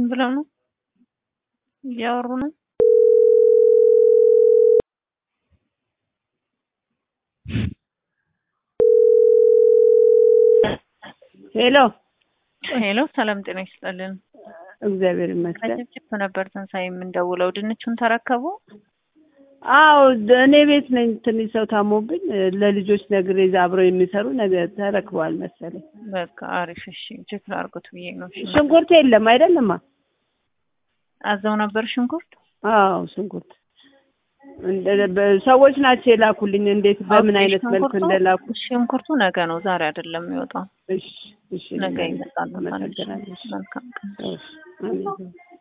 ብለው ነው እያወሩ ነው። ሄሎ ሄሎ፣ ሰላም ጤና ይስጥልን። እግዚአብሔር ይመስገን። ከጭፍጭፍ ነበር ትንሳኤ የምንደውለው። ድንቹን ተረከቡ? አዎ እኔ ቤት ነኝ። ትንሽ ሰው ታሞብኝ ለልጆች ነግሬ እዛ አብረው የሚሰሩ ነገር ተረክበዋል መሰለኝ። በቃ አሪፍ። እሺ ቼክ ላድርጉት ብዬ ነው። እሺ ሽንኩርት የለም አይደለማ? አዘው ነበር ሽንኩርት? አዎ ሽንኩርት እንደ- በ- ሰዎች ናቸው የላኩልኝ። እንዴት በምን ኦኬ፣ አይነት መልክ ሽንኩርቱ- እንደላኩ። ሽንኩርቱ ነገ ነው ዛሬ አይደለም የሚወጣው። እሺ እሺ፣ ነገ ይመጣል። አመሰግናለሁ። መልካም ቀን። እሺ፣ አሜን።